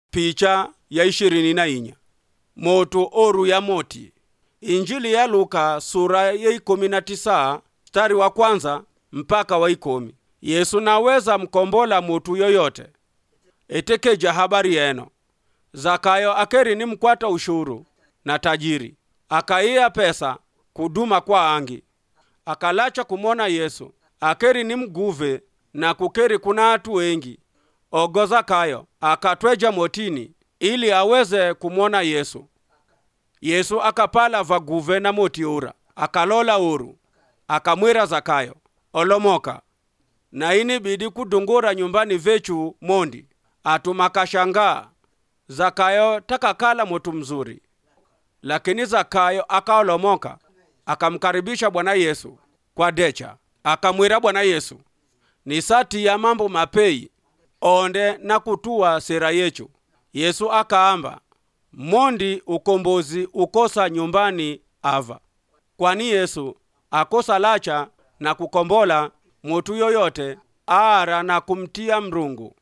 picha ya ishirini na inya moto oru ya moti injili ya luka sura ya ikumi na tisa mstari wa kwanza mpaka wa ikumi yesu naweza mkombola mutu yoyote etekeja habari yeno zakayo akeri ni mkwata ushuru na tajiri akaiya pesa kuduma kwa angi akalacha kumona yesu akeri ni mguve na kukeri kuna atu wengi ogo zakayo akatweja motini ili aweze kumwona yesu yesu akapala vaguve na moti ura akalola uru akamwira zakayo olomoka na ini bidi kudungura nyumbani vechu mondi atumakashangaa zakayo takakala motu mzuri lakini zakayo akaolomoka akamkaribisha bwana yesu kwa decha akamwira bwana yesu ni sati ya mambo mapei onde na kutua sera yechu yesu akaamba mondi ukombozi ukosa nyumbani ava kwani yesu akosa lacha na kukombola mutu yoyote aara na kumtia mrungu